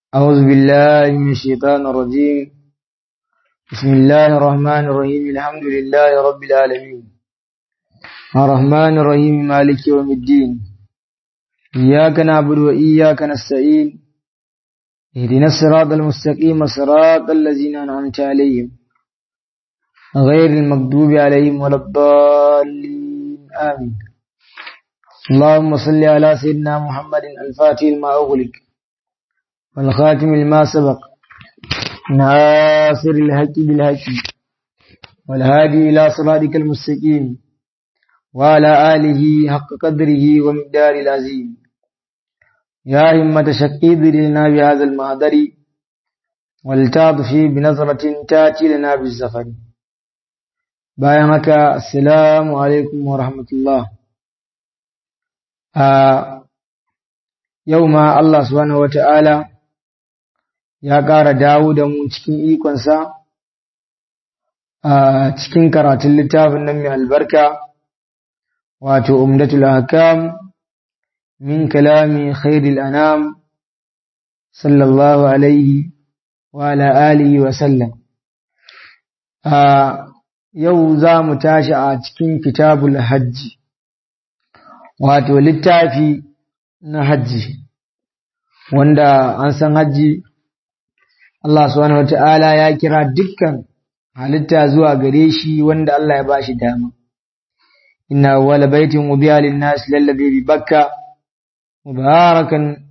أعوذ بالله من الشيطان الرجيم بسم الله الرحمن الرحيم الحمد لله رب العالمين الرحمن الرحيم مالك يوم الدين إياك نعبد وإياك نستعين اهدنا الصراط المستقيم صراط الذين أنعمت عليهم غير المغضوب عليهم ولا الضالين آمين اللهم صل على سيدنا محمد الفاتح لما أغلق والخاتم لما سبق ناصر الحق بالحق والهادي إلى صراطك المستقيم وعلى آله حق قدره ومقدار العظيم يا همة شقيد لنا بهذا المهدر ولتعطفي بنظرة تأتي لنا بالزفر بايعك السلام عليكم ورحمة الله آه يوم الله سبحانه وتعالى ya ƙara dawo da mu cikin ikonsa a cikin karatun littafin nan mai albarka wato umdatul hakam min kalami khairil anam sallallahu alaihi wa ala alihi wa sallam a yau za mu tashi a cikin kitabul hajji wato littafi na hajji wanda an san hajji Allah subhanahu wata'ala ya kira dukkan halitta zuwa gare shi wanda Allah ya bashi dama. Inna wala baitin ubiya lin-nas lallabi bi Bakka mubarakan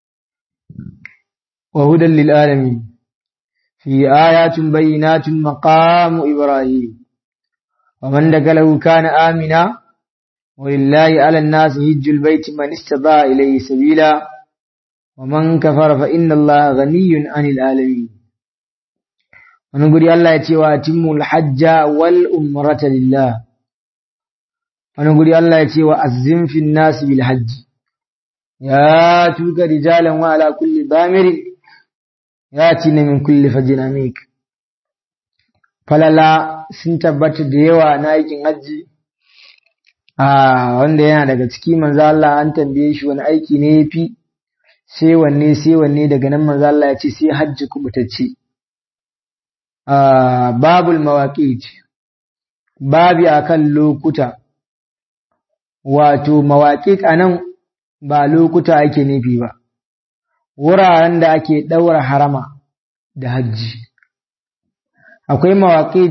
wa hudan lil alamin. Fi ayatin bayyinatin maqamu Ibrahim. Wa man dakalahu kana amina wa lillahi 'ala an-nas hajjul baiti man istata'a ilayhi sabila. ومن كفر فإن الله غني عن العالمين ونقول الله يتي واتم الحج والأمرة لله ونقول الله يتي وأزم في الناس بالحج يا توك رجالا وعلى كل ضامر ياتينا من كل فج عميق falala sun tabbata da yawa na aikin hajji a wanda yana daga ciki manzo Allah an tambaye shi wani aiki ne yafi sai wanne sai wanne daga nan manzo Allah ya ce sai hajji kubutacce babul mawaqit babi akan lokuta wato mawaqit anan ba lokuta ake nufi ba wuraren da ake daura harama da hajji akwai mawaqit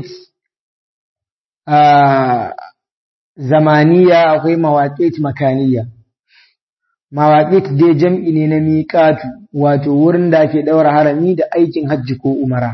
zamaniya akwai mawaqit makaniya mawaƙit dai jam'i ne na miƙatu, wato wurin da ake ɗaura harami da aikin hajji ko umara.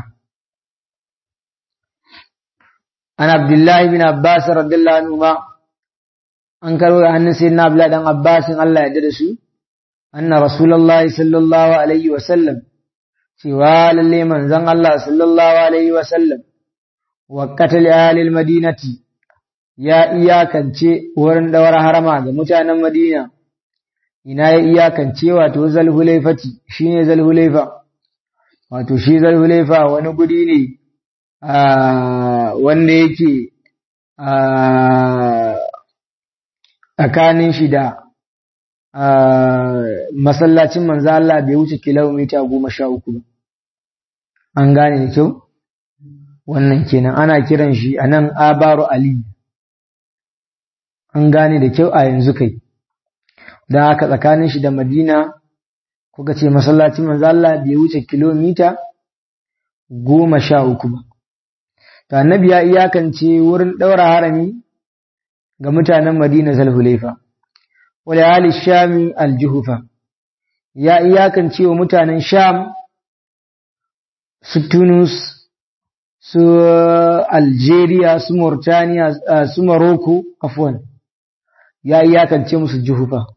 An Abdullahi bin Abbas radiyallahu anhu ma an karo da hannun sai na Abdullahi dan Abbasin Allah ya da su, anna Rasulullahi sallallahu alaihi wa sallam cewa lalle manzon Allah sallallahu alaihi wa sallam wa qatala ahlil madinati ya iyakance wurin ɗaura harama ga mutanen Madina ina ya iyakance wato zalhulaifati shi ne zalhulaifa wato shi zalhulaifa wani guri ne wanda yake tsakanin shi da masallacin manzo Allah bai wuce kilomita goma sha uku ba an gane da kyau wannan kenan ana kiran shi a nan abaru ali an gane da kyau a yanzu kai da haka tsakanin shi da Madina kuka ce masallacin manzo Allah bai wuce kilomita goma sha uku ba. To annabi ya iyakance wurin ɗaura harami ga mutanen Madina Zalhulaifa. Wale hali Shami aljuhufa ya iyakance wa mutanen Sham su Tunus su Algeria su Mauritania su Morocco afwan ya iyakance musu juhufa.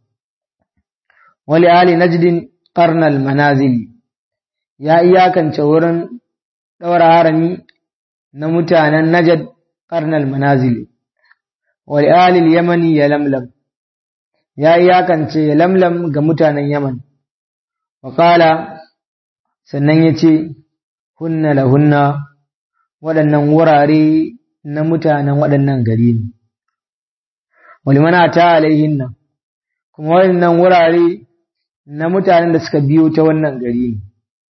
ولآل نجد قرن المنازل يا إياكن شورن دور هارمي نمتانا نجد قرن المنازل ولآل اليمن يلملم يا إياكن يلملم قمتانا يمن وقال sannan ya ce hunna lahunna waɗannan wurare na mutanen waɗannan gari ne walimana ta alaihinna kuma waɗannan wurare na mutanen da suka biyo ta wannan gari ne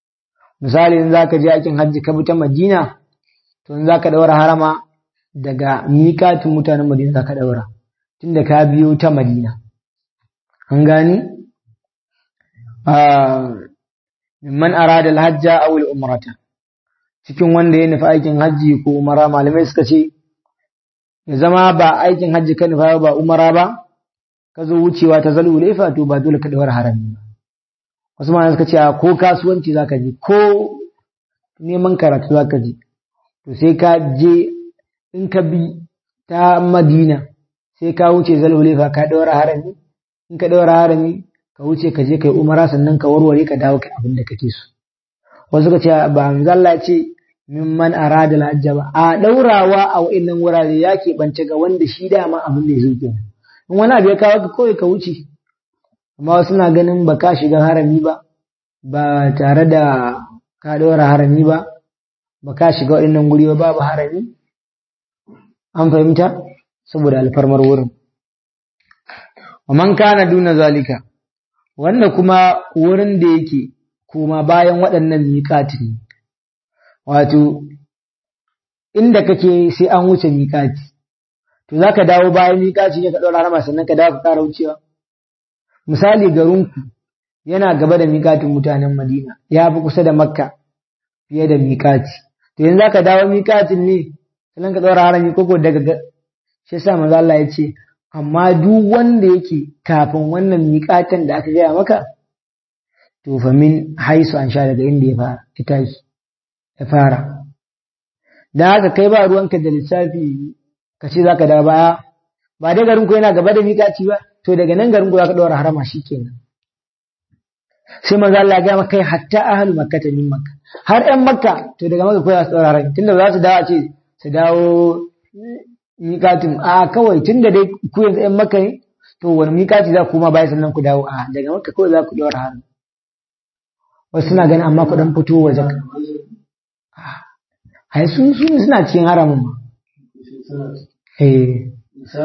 misali in zaka je aikin hajji ka bi ta Madina to in zaka daura harama daga miƙatin mutanen Madina zaka daura tunda ka biyo ta Madina an gani mimman arada al-hajja aw al-umrata cikin wanda ya nufi aikin hajji ko umara malamai suka ce ya zama ba aikin hajji ka nufa ba umara ba ka zo wucewa ta zalu laifa to ba dole ka daura harami ba wasu malamai suka ce ko kasuwanci zaka je ko neman karatu zaka je to sai ka je in ka bi ta Madina sai ka wuce zalu laifa ka daura harami in ka daura harami ka wuce ka je kai umara sannan ka warware ka dawo kai abin da kake so wasu ka ce ba manzo Allah ce mimman arada al-hajja ba a daurawa a wa'annan wurare ya bance ga wanda shi dama abin da ya zo kenan in wani abu ya kawo ka kawai ka wuce amma wasu na ganin ba ka shiga harami ba ba tare da ka daura harami ba ba ka shiga waɗannan guri ba babu harami an fahimta saboda alfarmar wurin wa man kana duna zalika wanda kuma wurin da yake kuma bayan waɗannan miƙati wato inda kake sai an wuce miƙati to za ka dawo bayan miƙati ne ka ɗaura harama sannan ka dawo ka ƙara wucewa misali garinku yana gaba da miƙatin mutanen madina ya fi kusa da makka fiye da miƙati to yanzu za ka dawo miƙatin ne sannan ka ɗaura harami koko daga shi yasa manzo Allah ya ce amma duk wanda yake kafin wannan miƙatan da aka gaya maka to fa min haisu an sha daga inda ya fara ita ya fara da haka kai ba ruwanka da lissafi ka ce zaka da baya ba dai garin ku yana gaba da miƙaci ba to daga nan garin ku zaka ɗora harama shikenan sai manzo Allah ya ga maka kai hatta ahlu makka ta min makka har ɗan makka to daga makka ko za su ɗora harami tunda za su dawo a ce su dawo miƙatin a kawai tun da dai ku yanzu ‘yan maka ne to wani miƙati za ku ma baya sannan ku dawo a daga maka kawai za ku ɗora hannu wasu suna ganin amma ku ɗan fito waje ai sun su suna cikin haramun ma eh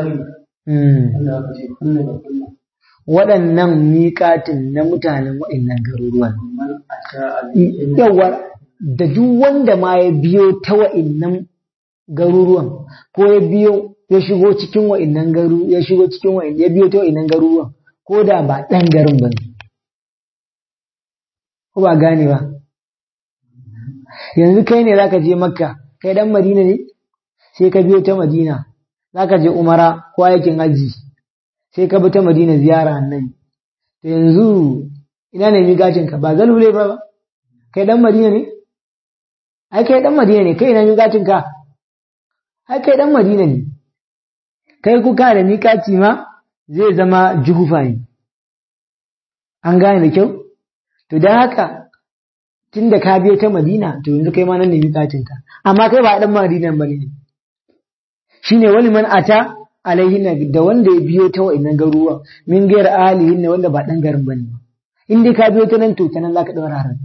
waɗannan miƙatin na mutanen waɗannan garuruwan yawa da duk wanda ma ya biyo ta waɗannan garuruwan ko ya biyo ya shigo cikin wa'innan garu ya shigo cikin wa'in ya biyo ta wa'innan garuruwan ko da ba ɗan garin ba ne ko ba gane ba yanzu kai ne zaka je makka kai dan madina ne sai ka biyo ta madina zaka je umara ko aikin haji sai ka bi ta madina ziyara nan to yanzu ina ne migacin ka ba zalule ba kai dan madina ne ai kai dan madina ne kai ina migacin ka ai kai dan Madina ne kai kuka da miƙaci ma zai zama juhufa ne an gane da kyau to don haka tun da ka biyo ta Madina to yanzu kai ma nan ne miƙacin ka amma kai ba dan Madina ba ne shine wani man ata alaihi da wanda ya biyo ta wa'annan garuruwa min gaira alihin ne wanda ba dan garin bane in dai ka biyo ta nan to ta nan zaka daura haran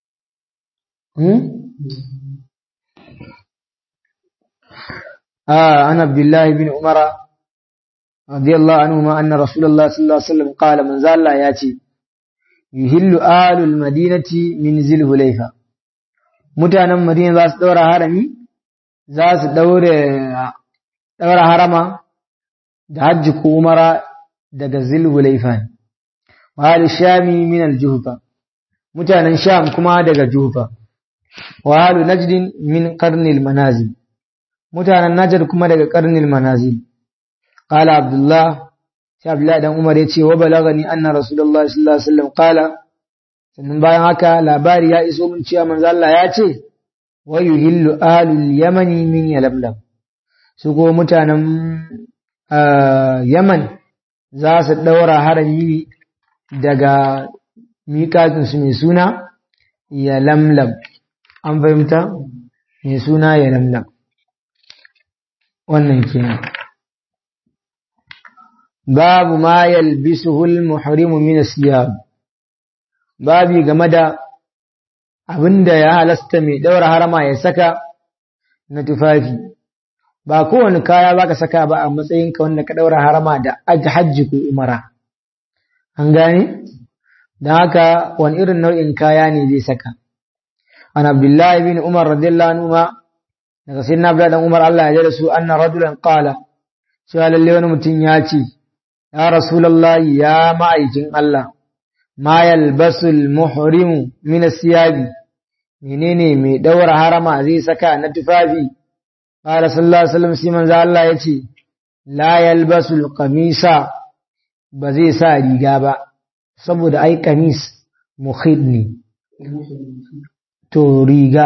آه عن عبد الله بن عمر رضي الله عنهما أن رسول الله صلى الله عليه وسلم قال من زال الله ياتي يهل آل المدينة من ذي الهليفة mutanen Madina za su ɗaura harami za su ɗaura harama da hajji ko umara daga zilhulaifa wa shami min aljuhfa mutanen sham kuma daga juhfa wa halu najdin min qarnil manazil mutanen Najar kuma daga karnil manazil qala abdullah sai abdullah dan umar yace wa balagani anna rasulullahi sallallahu alaihi wasallam qala sannan bayan haka labari ya iso mun cewa manzo Allah ya ce wa yuhillu ahlul yamani min yalamlam su ko mutanen yaman za su daura harami daga miƙatin su mai suna yalamlam an fahimta mai suna yalamlam wannan kenan babu ma yalbisuhu al-muhrimu min as-siyab babi game da abinda ya halasta mai daura harama ya saka na tufafi ba kowane kaya baka saka ba a matsayin ka wanda ka daura harama da hajji ko umara an gane don haka wani irin nau'in kaya ne zai saka an abdullahi bin umar radiyallahu anhu ma daga sayyidina abdullahi dan umar Allah ya da su anna rajulan qala cewa lalle wani mutum ya ce ya rasulullahi ya ma'aikin Allah ma yalbasul muhrimu min siyabi menene mai daura harama zai saka na tufafi qala sallallahu alaihi wasallam sai manzo Allah ya ce la yalbasul qamisa ba zai sa riga ba saboda ai kamis mukhid ne to riga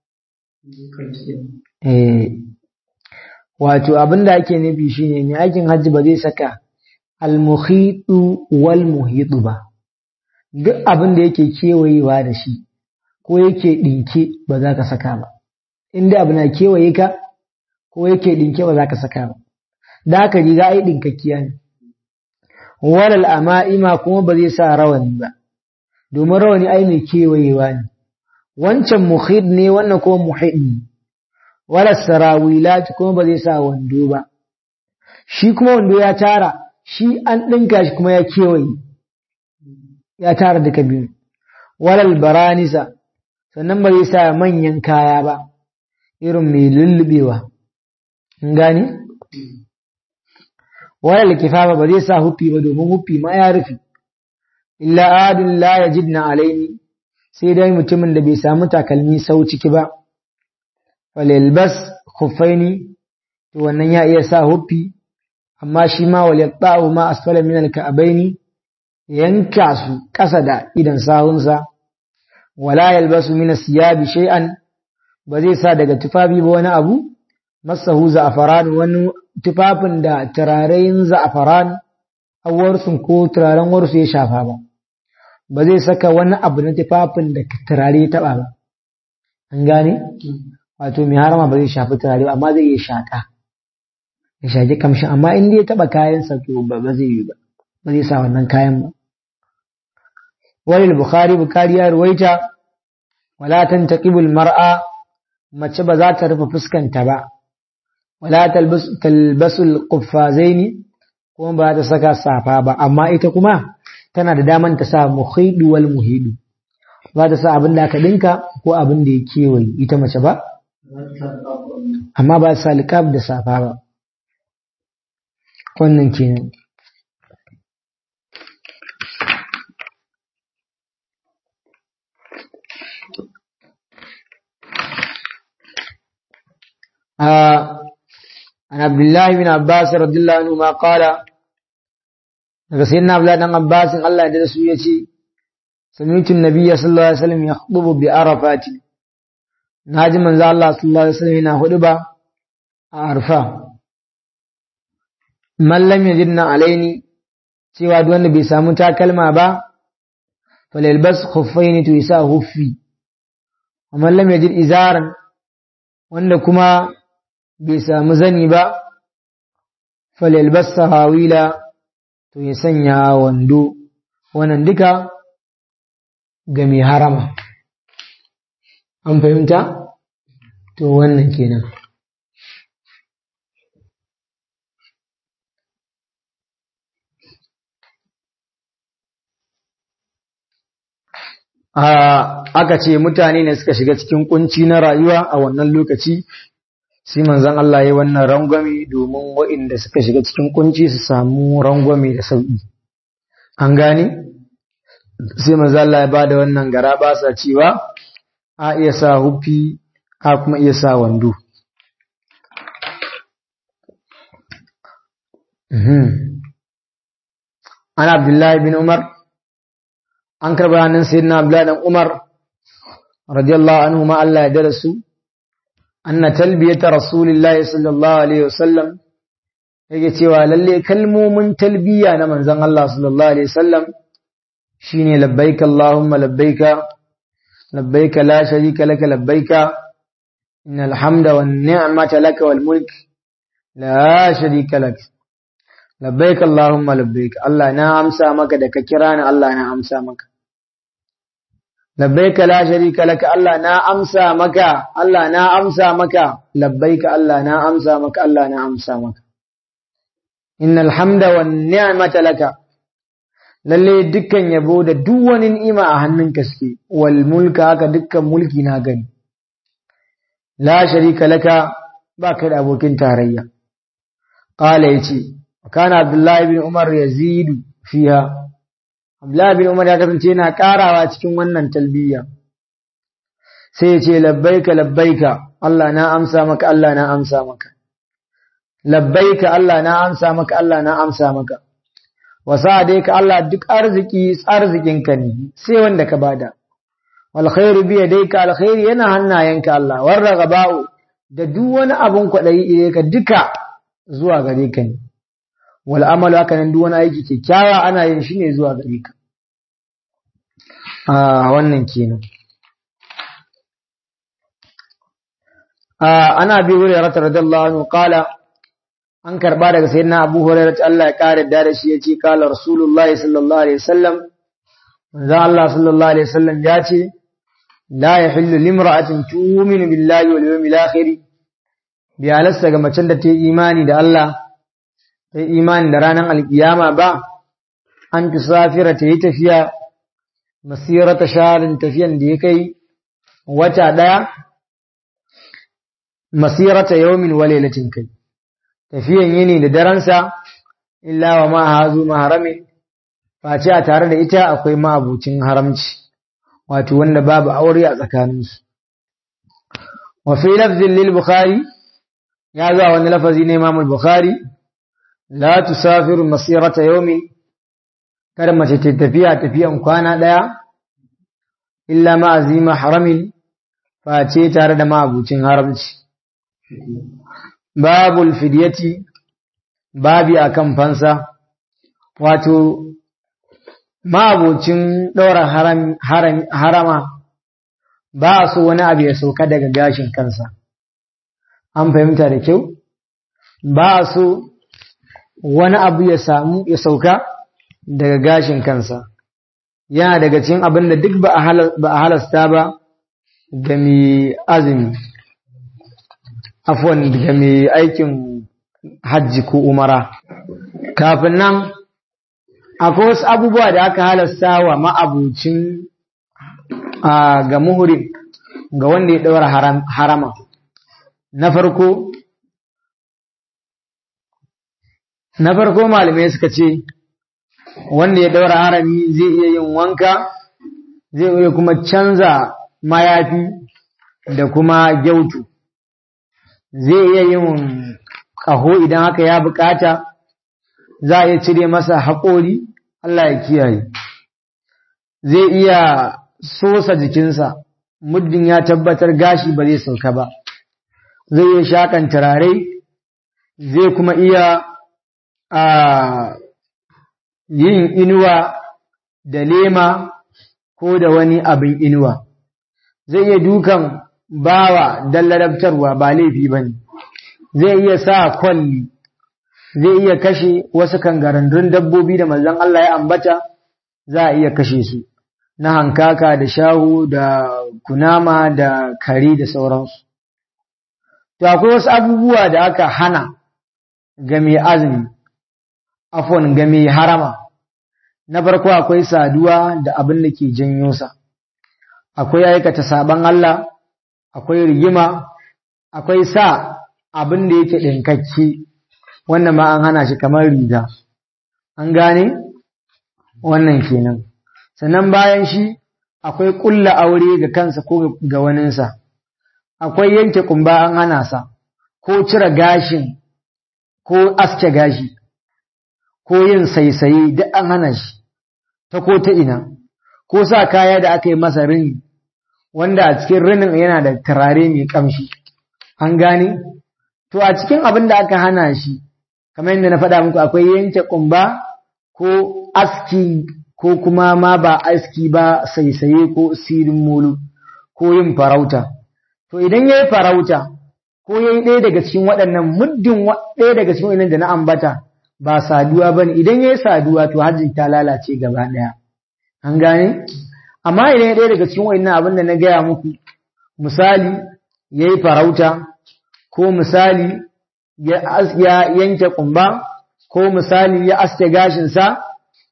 eh wato abinda ake nufi shine mai aikin hajji ba zai saka al-mukhitu wal muhitu ba duk abin da yake kewayewa da shi ko yake dinke ba za ka saka ba inda abu na kewaye ka ko yake dinke ba za ka saka ba da haka riga ai dinkakkiya ne walal ama'ima kuma ba zai sa rawani ba domin rawani ai mai kewayewa ne wancan muhid ne wannan kuma muhid ne wala sarawilat kuma ba zai sa wando ba shi kuma wando ya tara shi an ɗinka shi kuma ya kewaye ya tara duka biyu walal baranisa sannan ba zai sa manyan kaya ba irin mai lullubewa in gani walal kifafa ba zai sa huffi ba domin huffi ma ya rufe illa adin la yajidna alaini sai dai mutumin da bai samu takalmi sau ciki ba falilbas khuffaini to wannan ya iya sa huffi amma shi ma wal yaqta'u ma asfala min al-ka'baini yanka su kasa da idan sahunsa wala yalbasu min as-siyabi shay'an ba zai sa daga tufafi ba wani abu masahu za'afaran wani tufafin da turarayin za'afaran awarsun ko turaren warsu ya shafa ba ba zai saka wani abu na tufafin da turare ya taba ba an gane wato mai harama ba zai shafi turare ba amma zai iya shaka ya shaki kamshin amma in dai ya taba kayan sa to ba zai yi ba ba zai sa wannan kayan ba wani bukhari bukhari ya ruwaita wala tantaqibul mar'a mace ba za ta rufe fuskanta ba wala talbasul quffazaini kuma ba ta saka safa ba amma ita kuma tana da daman ta sa muhidu wal muhidu ba ta sa abin da aka dinka ko abin da ya kewaye ita mace ba amma ba ta sa liqab da safa ba wannan kenan عن عبد الله بن عباس رضي الله عنهما قال daga sayyidina Abdullah dan Abbas Allah ya da su yace sami'tu an-nabiy sallallahu alaihi wasallam yakhutubu bi arafati naji manzo Allah sallallahu alaihi wasallam yana huduba a arfa man lam yajidna alaini cewa duk wanda bai samu takalma ba falyalbas khuffaini to yasa huffi wa man lam yajid izaran wanda kuma bai samu zani ba falyalbas sarawila to ya sanya wando wannan duka ga mai harama an fahimta to wannan kenan aka ce mutane ne suka shiga cikin kunci na rayuwa a wannan lokaci sai manzon Allah ya wannan rangwame domin waɗanda suka shiga cikin kunci su samu rangwame da sauƙi an gane sai manzon Allah ya bada wannan gara ba sa cewa a iya sa hufi a kuma iya sa wando an abdullahi bin umar an karba hannun sayyidina abdullahi dan umar radiyallahu anhu ma Allah ya dara su anna talbiyata rasulillahi sallallahu alaihi wasallam yake cewa lalle kalmomin talbiya na manzon Allah sallallahu alaihi wasallam shine labbaik allahumma labbaika labbaika la sharika laka labbaika innal hamda wan ni'mata laka wal mulk la sharika lak labbaik allahumma labbaik Allah na amsa maka da ka kira ni Allah na amsa maka labbaika la sharika laka Allah na amsa maka Allah na amsa maka labbaika Allah na amsa maka Allah na amsa maka innal hamda wan ni'mata laka lalle dukkan yabo da duk wani ni'ima a hannunka suke wal mulka haka dukkan mulki na gani la sharika laka ba kai da abokin tarayya qala yace kana abdullahi ibn umar yazidu fiha abdullahi ibn umar ya kasance yana karawa cikin wannan talbiya sai ya ce labbaika labbaika Allah na amsa maka Allah na amsa maka labbaika Allah na amsa maka Allah na amsa maka wasa dai ka Allah duk arziki arzikinka ne sai wanda ka bada wal khairu bi yadayka al khairu yana hannayenka Allah warragaba'u da duk wani abun kwadayi ire ka duka zuwa gare ka ne wal amalu haka nan duk wani aiki kyakkyawa ana yin shi ne zuwa gare ka a wannan kenan ana bi hurairah radiyallahu anhu qala an karba daga sayyidina Abu Hurairah Allah ya kare da shi yace kala Rasulullahi sallallahu alaihi wasallam manzo Allah sallallahu alaihi wasallam ya ce la yahillu limra'atin tu'minu billahi wal yawmil akhir bi alasta ga macen da ta yi imani da Allah ta yi imani da ranar alkiyama ba an tusafira ta yi tafiya masirata sharin tafiyan da ya kai wata daya masirata yawmin wa lailatin kai tafiyan yini da daransa illa wa ma hazu maharami face a tare da ita akwai ma'abucin haramci wato wanda babu aure a tsakaninsu wa fi lafzin lil bukhari ya zuwa wani lafazi ne imam bukhari la tusafiru masirata yawmin kada mace ta tafiya tafiyan kwana daya illa ma azima haramin face tare da ma'abucin haramci babul fidyati babi akan fansa wato mabocin ɗora harama ba a so wani abu ya sauka daga gashin kansa an fahimta da kyau ba a so wani abu ya samu ya sauka daga gashin kansa yana daga cikin abin da duk ba a halasta ba ga mai azumi afwan daga mai aikin hajji ko umara kafin nan akwai wasu abubuwa da aka halasta wa ma'abucin ga muhurin ga wanda ya ɗaura harama na farko na farko malamai suka ce wanda ya ɗaura harami zai iya yin wanka zai iya kuma canza mayafi da kuma gyautu zai iya yin ƙaho idan haka ya bukata za a iya cire masa haƙori Allah ya kiyaye zai iya sosa jikinsa muddin ya tabbatar gashi ba zai sauka ba zai iya shakan turare zai kuma iya a yin inuwa da lema ko da wani abin inuwa zai iya dukan bawa don ladabtarwa ba laifi ba ne zai iya sa kwalli zai iya kashe wasu kangarandun dabbobi da manzon Allah ya ambata za a iya kashe su na hankaka da shahu da kunama da kare da sauransu to akwai wasu abubuwa da aka hana ga mai azumi afon ga mai harama na farko akwai saduwa da abin da ke janyo sa akwai aikata saban Allah akwai rigima akwai sa abin da yake ɗinkakke wannan ma an hana shi kamar riga an gane wannan kenan sannan bayan shi akwai ƙulla aure ga kansa ko ga waninsa akwai yanke kumba an hana sa ko cire gashin ko aske gashi ko yin saisaye duk an hana shi ta ko ta ina ko sa kaya da aka yi masa rini wanda a cikin rinin yana da turare mai kamshi an gane to a cikin abin da aka hana shi kamar yadda na faɗa muku akwai yanke kumba ko aski ko kuma ma ba aski ba saisaye ko sirin mulu ko yin farauta to idan ya yi farauta ko ya yi ɗaya daga cikin waɗannan muddin ɗaya daga cikin waɗannan da na ambata ba saduwa ba ne idan ya yi saduwa to hajjin ta lalace gaba ɗaya an gane amma idan ya ɗaya daga cikin waɗannan abin da na gaya muku misali ya yi farauta ko misali ya yanke kumba ko misali ya aske gashinsa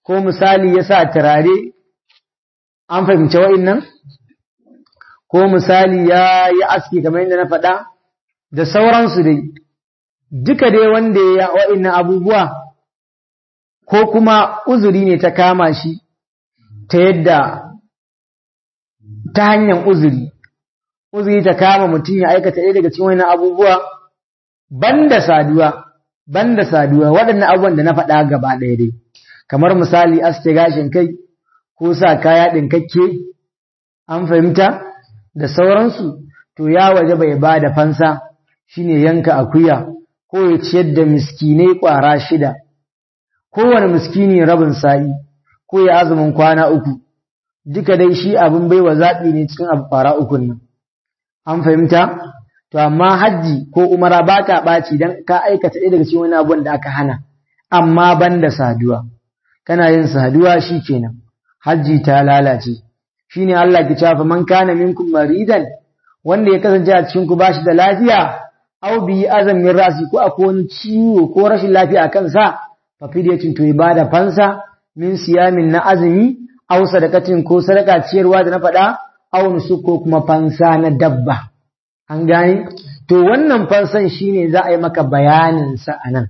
ko misali ya sa turare an fahimci wa'innan ko misali ya yi aski kamar yadda na faɗa da sauransu dai duka dai wanda ya wa'innan abubuwa ko kuma uzuri ne ta kama shi ta yadda ta hanyar uzuri uzuri ta kama mutum ya aikata ɗaya daga cikin wa'innan abubuwa banda saduwa banda saduwa waɗannan abubuwan da na faɗa gaba ɗaya dai kamar misali aske gashin kai ko sa kaya ɗinkakke an fahimta da sauransu to ya waje bai ba da fansa shine yanka akuya ko ya ciyar da miskinai ƙwara shida kowane miskini rabin sa'i ko ya azumin kwana uku duka dai shi abin baiwa zaɓi ne cikin abu ƙwara ukun nan an fahimta to amma hajji ko umara ba ta ɓaci don ka aikata ɗaya daga cikin wani abun da aka hana amma ban da saduwa kana yin saduwa shi kenan hajji ta lalace shine Allah ki cafa man kana minkum maridan wanda ya kasance a cikin ku bashi da lafiya aw bi azamin rasi ko akwai wani ciwo ko rashin lafiya a kansa fa fidyatun to ibada fansa min siyamin na azumi aw sadakatin ko sadaka ciyarwa da na faɗa aw nusuk ko kuma fansa na dabba an gane to wannan fansan shine za a yi maka bayanin sa anan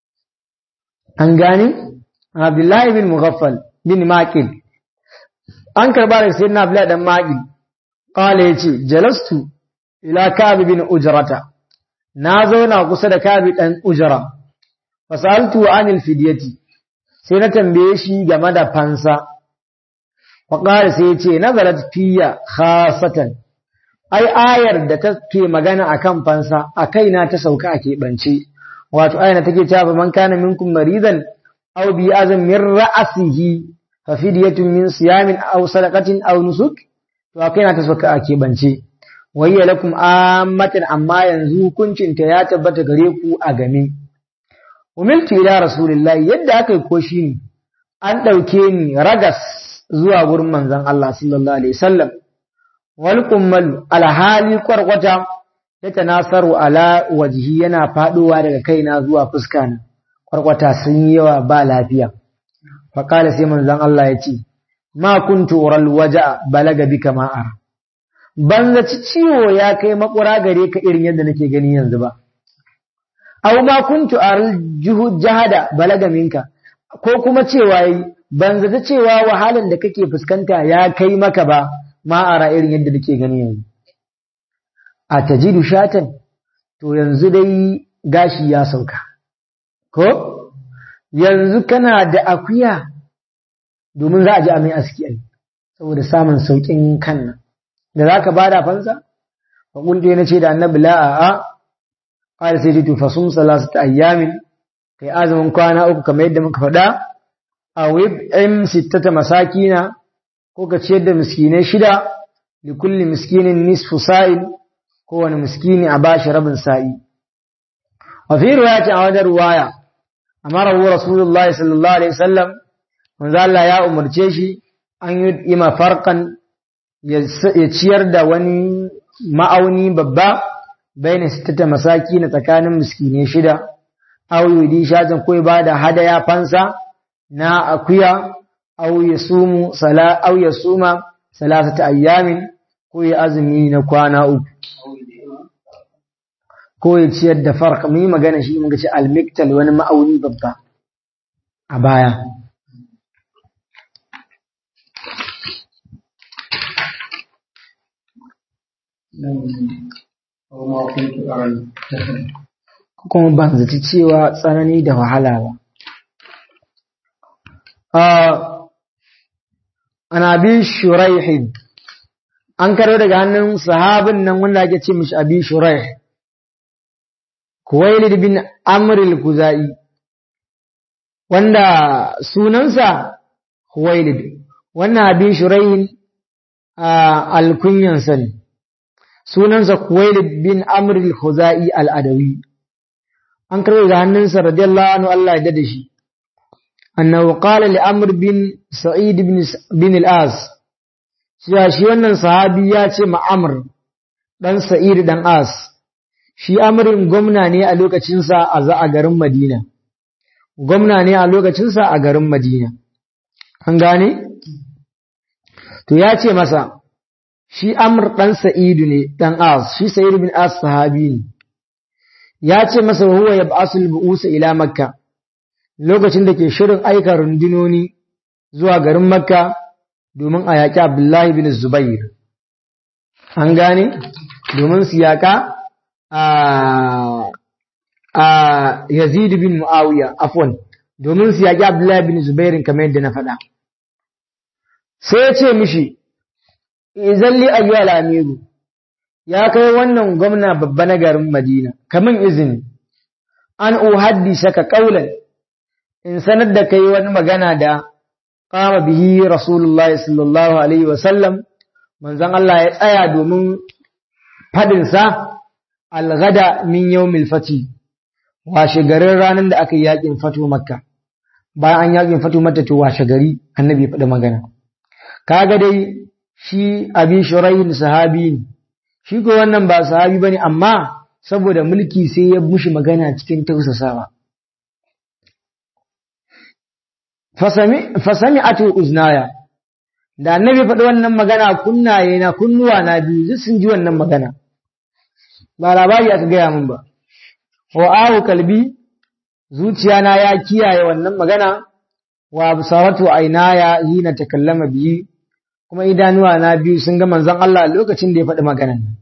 an gane Abdullahi bin Mughaffal bin Maqil an karba daga sayyidina Abdullahi dan Maqil qala yace jalastu ila Ka'b bin Ujrata na zauna kusa da Ka'b dan Ujra fasaltu anil fidyati sai na tambaye shi game da fansa fa qala sai yace nazarat fiya khasatan ai ayar da take magana akan fansa a kaina ta sauka a keɓance wato ayar take cewa man kana minkum maridan aw bi azam min ra'sihi fa fidyatun min siyamin aw sadaqatin aw nusuk to akai na ta sauka a keɓance wayya lakum ammatan amma yanzu hukuncin ta ya tabbata gare ku a game umiltu ila rasulillahi yadda aka yi ko ne an ɗauke ni ragas zuwa gurin manzon Allah sallallahu alaihi wasallam wal kummalu alhali kwarkwata ya tanasaru ala wajhi yana faduwa daga kaina zuwa fuska na kwarkwata sun yi yawa ba lafiya faƙala sai manzon Allah ya ce ma kuntu ural waja balaga bika ma ara ban zaci ciwo ya kai makura gare ka irin yadda nake gani yanzu ba aw ma kuntu aral juhud jahada balaga minka ko kuma cewa ban zata cewa wahalan da kake fuskanta ya kai maka ba ma'ara irin yadda nake gani yanzu a tajidu shatan to yanzu dai gashi ya sauka ko yanzu kana da akuya domin za a ji amai aski ai saboda samun saukin kan nan da zaka bada fansa fa kunte nace da annabi la a qala sai to fasum salasata ayyamin kai azumin kwana uku kamar yadda muka faɗa a wib'im sittata masakina ko ka ciyar da miskinai shida li kulli miskinin nisfu sa'il kowane miskini a bashi rabin sa'i wa fi riwayati a wajen ruwaya amara hu rasulullahi sallallahu alaihi wasallam manzo Allah ya umarce shi an yi ima farqan ya ciyar da wani ma'auni babba baina sittata masakin tsakanin miskinai shida aw yudi shatan ko ba da hadaya fansa na akuya aw yasumu sala aw yasuma salasata ayyamin ko ya azumi na kwana uku ko ya ciyar da farq mun yi magana shi mun ga ce al-miktal wani ma'auni babba a baya kuma ban zaci cewa tsanani da wahala ba ana bi shuraihin an karo daga hannun sahabin nan wanda ake ce mishi abi shuraih kuwailid bin amr al-kuzai wanda sunansa kuwailid wannan abi shuraihin al-kunyansa ne sunansa kuwailid bin amr al-kuzai al-adawi an karo daga hannunsa radiyallahu anhu Allah ya dade shi أنه قال لأمر بن سعيد بن, بن الآس shi wannan sahabi ya ce ma Amr dan Sa'id dan As shi Amrin gwamna ne a lokacinsa a za a garin Madina gwamna ne a lokacinsa a garin Madina an gane to ya ce masa shi amr ɗan sa'idu ne ɗan as shi sa'id bin as sahabi ne ya ce masa huwa ya ba'asul bu'usa ila makka lokacin da ke shirin aika rundunoni zuwa garin makka domin a yaƙi abdullahi bin zubair an gane domin su yaƙa a yazid bin mu'awiya afwan domin su yaƙi abdullahi bin zubairin kamar yadda na faɗa sai ya ce mishi izalli ayyuhal amiru ya kai wannan gwamna babba na garin madina kamin izini an uhaddisa ka kaulan in sanar da kai wani magana da kama bihi rasulullahi sallallahu alaihi wasallam manzon Allah ya tsaya domin fadinsa algada min yawmil fati washe garin ranar da aka yi yakin fatu makka bayan an yakin fatu mata to washe gari annabi ya faɗi magana kaga dai shi abi shurayin sahabi ne shi ko wannan ba sahabi bane amma saboda mulki sai ya mushi magana cikin tausasawa fasami fasami atu uznaya da annabi faɗi wannan magana kunnaye na kunnuwa na biyu sun ji wannan magana ba labari aka gaya min ba wa ahu kalbi zuciya na ya kiyaye wannan magana wa absaratu aynaya hina takallama biyi kuma idanuwa na biyu sun ga manzon Allah lokacin da ya faɗi maganan nan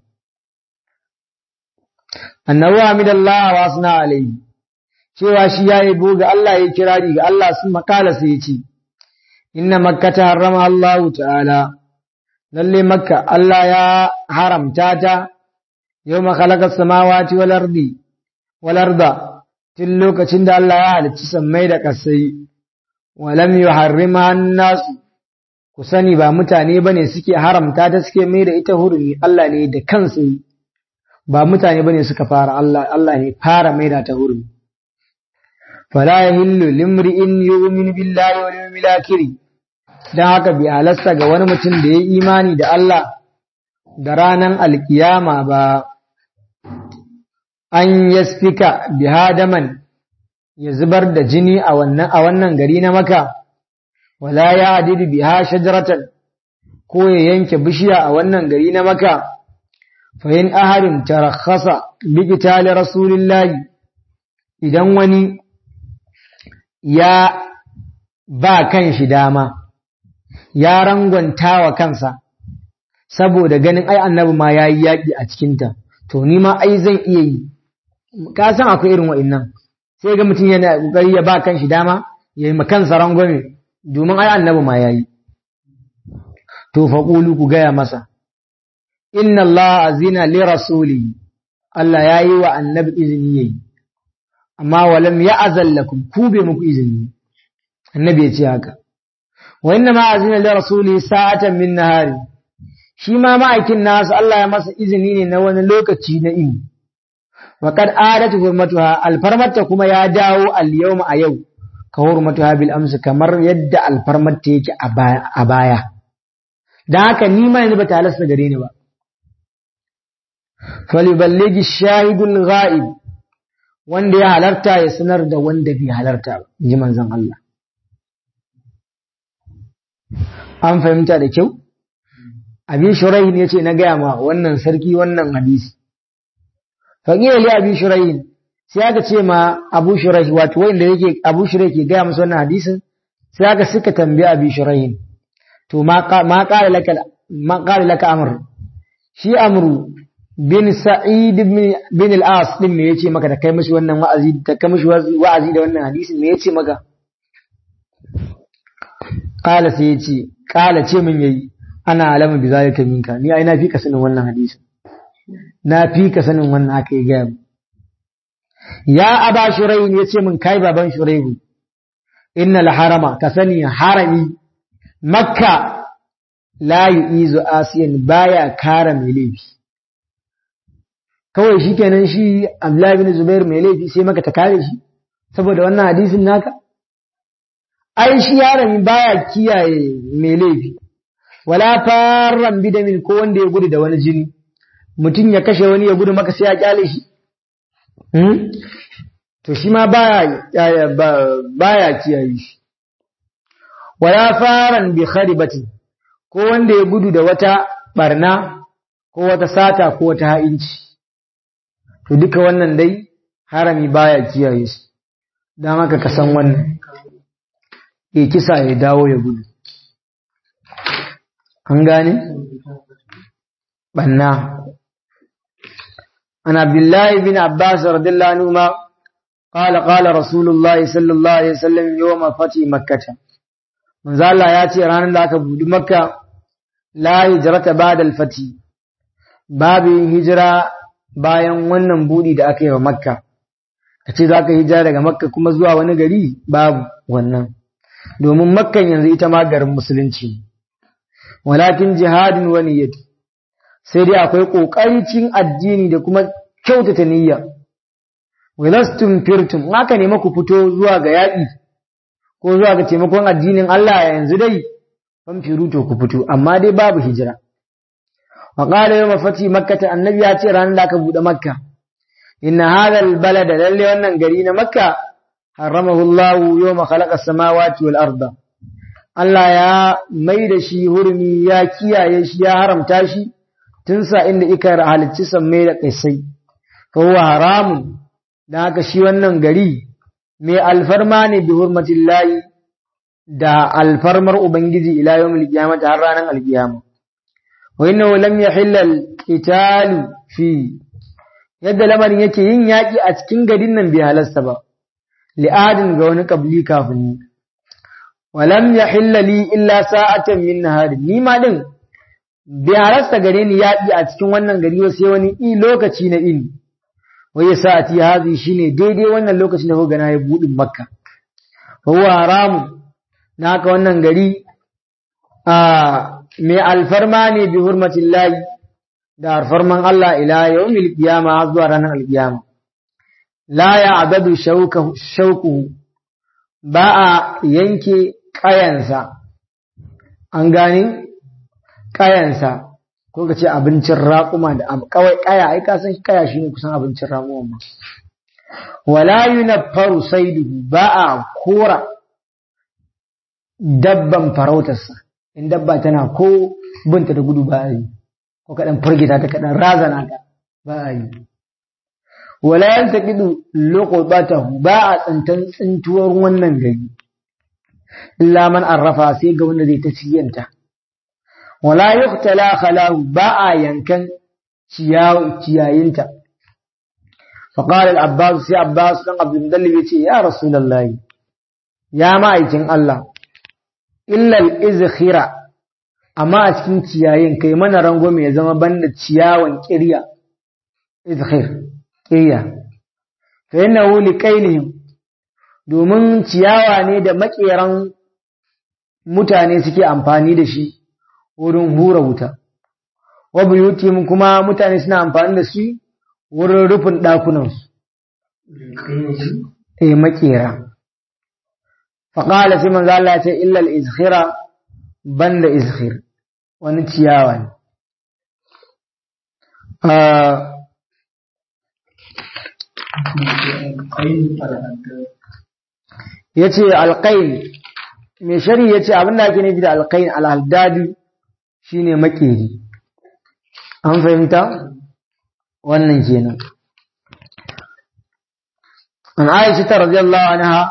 annabi hamidallah wa asna alayhi cewa shi yayi ga Allah ya kirari ga Allah sun makala sai ya ce inna makkata harrama Allah ta'ala lalle makka Allah ya haramta ta yawma khalaqa samawati wal ardi wal arda tun lokacin da Allah ya halicci sammai da kasai walam yuharrima an-nas ku sani ba mutane bane suke haramta ta suke mai da ita hurumi Allah ne da kansu ba mutane bane suka fara Allah Allah ne fara mai da ta hurumi fala yahillu limri'in yu'minu billahi wal yawmil akhir dan haka bi halasta ga wani mutum da ya imani da Allah da ranan alkiyama ba an yasfika bihadaman ya zubar da jini a wannan a wannan gari na maka wala ya adidu biha shajaratan ko ya yanke bishiya a wannan gari na maka fa in ahadin tarakhasa bi qitali rasulillahi idan wani ya ba kan shi dama ya rangwanta wa kansa saboda ganin ai annabi ma yayi yaki a cikinta to ni ma ai zan iya yi ka san akwai irin wa'annan sai ga mutum yana kokari ya ba kan shi dama ya yi kansa rangwame domin ai annabi ma yayi to fa qulu ku gaya masa inna Allah azina li rasuli Allah yayi wa annabi izini yayi amma walam ya'zal lakum ku bai muku izini annabi ya ce haka wa inna ma azina li rasuli sa'atan min nahari shi ma ma'aikin nasu Allah ya masa izini ne na wani lokaci na ini wa kad adatu hurmatuha alfarmata kuma ya dawo al-yawma a yau ka hurmatuha bil amsi kamar yadda alfarmata yake a baya dan haka ni ma yanzu ba ta halasta gare ni ba faliballigi shahidul ghaib wanda ya halarta ya sanar da wanda bai halarta ba ji manzon Allah an fahimta da kyau abin shurahin ya ce na gaya ma wannan sarki wannan hadisi faƙiyar li abin shurahin sai aka ce ma abu shurahi wato wanda yake abu shurahi ke gaya musu wannan hadisin sai aka suka tambaye abin shurahin to ma ƙara laka ma ƙara laka amr shi amru bin sa'id bin al-as din me yace maka da kai mishi wannan wa'azi da kai mishi wa'azi da wannan hadisin me yace maka qala sai yace qala ce min yayi ana alama bi zalika minka ni ai na fi ka sanin wannan hadisi na fi ka sanin wannan aka yi gaya ya aba shurayn yace min kai baban shurayhu innal harama ka sani harami makka la yu'izu asiyan baya kara mai laifi kawai shikenan shi Abdullahi bin Zubair mai laifi sai maka ta kare shi saboda wannan hadisin naka ai shi harami baya kiyaye mai laifi wala farran bidamin ko wanda ya gudu da wani jini mutum ya kashe wani ya gudu maka sai ya kyale shi to shi ma baya baya kiyaye shi wala faran bi kharibatin ko wanda ya gudu da wata barna ko wata sata ko wata ha'inci to duka wannan dai harami baya kiyaye su don haka ka san wannan ya kisa ya dawo ya gudu an gane banna an abdullahi bin abbas radiyallahu anhu ma قال قال رسول الله صلى الله عليه وسلم يوم فتح مكة manzo Allah ya ce ranar da aka budi makka la hijrata ba'da al-fati babu hijira bayan wannan budi da aka yi wa makka kace zaka hijira daga makka kuma zuwa wani gari babu wannan domin makkan yanzu ita ma garin musulunci walakin jihadin wa niyyat sai dai akwai kokari cin addini da kuma kyautata niyya wilastum firtum haka ne maku fito zuwa ga yaƙi ko zuwa ga taimakon addinin Allah yanzu dai fan firu to ku fito amma dai babu hijira wa qala yawma fati makkah annabi ya ce ranar da aka bude makka inna hadha albalada lalle wannan gari na makka haramahu Allah yawma khalaqa samawati wal arda Allah ya mai da shi hurmi ya kiyaye shi ya haramta shi tun sa inda ika halicci sammai da kaisai fa huwa haramun da haka shi wannan gari mai alfarma ne bi hurmatin layi da alfarmar Ubangiji ila yawmil qiyamah har ranar alkiyama wa innahu lam yahilla al fi yadda lamarin yake yin yaki a cikin garin nan bai halasta ba li'adin ga wani kabli kafin ni wa lam yahilla li illa sa'atan min nahar ni ma din bai halasta gare ni yaki a cikin wannan gari sai wani lokaci na ini wai sa'ati hazi shine daidai wannan lokacin da kuka na ya budin makka huwa haramu naka wannan gari a mai alfarma ne bi hurmatin layi da alfarman Allah ila yawmil qiyama har zuwa ranar alqiyama la ya adadu shauku ba a yanke kayansa an gani kayansa ko ka ce abincin raƙuma da kawai kaya ai ka san kaya shine kusan abincin raƙuma ma wala yunaffaru saiduhu ba a kora dabban farautarsa in dabba tana ko binta da gudu ba a yi ko kaɗan firgita ta kaɗan razana ta ba a yi wala yantaqidu luqbatahu ba a tsantan tsintuwar wannan gari illa man arrafa sai ga wanda zai ta ciyanta wala yuqtala khalahu ba a yankan ciyayinta فقال العباس سي عباس بن عبد المطلب يتي يا رسول الله يا ma'aikin Allah illa al-izkhira amma a cikin ciyayin kai mana rango mai zama banda ciyawan kirya izkhir kirya fa innahu liqainihim domin ciyawa ne da makeran mutane suke amfani da shi wurin hura wuta wa buyutihim kuma mutane suna amfani da shi wurin rufin ɗakunansu. Eh makera. Faƙala sai manzo Allah ya ce illal izkhira banda izkhir wani ciyawa ne. Ya ce alƙain, mai shari ya ce abinda ake nufi da alƙain alhaldadi shi ne makeri. An fahimta? wannan kenan an aisha ta radiyallahu anha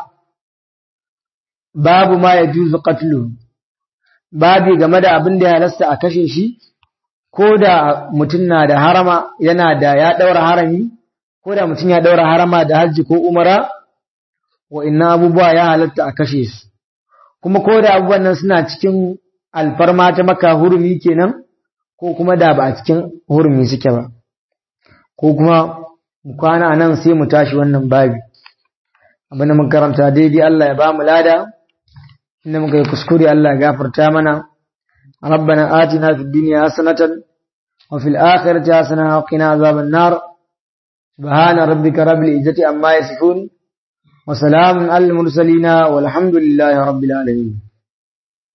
babu ma yajuzu qatlu babu game da abin da ya halasta a kashe shi ko da mutum na da harama yana da ya daura harami ko da mutum ya daura harama da hajji ko umara wa inna abubuwa ya halatta a kashe su kuma ko da abubuwan nan suna cikin alfarma ta maka hurumi kenan ko kuma da ba a cikin hurumi suke ba ko kuma mu kwana nan sai mu tashi wannan babi abinda mun karanta daidai Allah ya ba mu lada inda muka yi kuskure Allah ya gafarta mana ربنا آتنا في الدنيا حسنة وفي الآخرة حسنة وقنا عذاب النار سبحان ربك رب العزة عما يصفون وسلام على المرسلين والحمد لله رب العالمين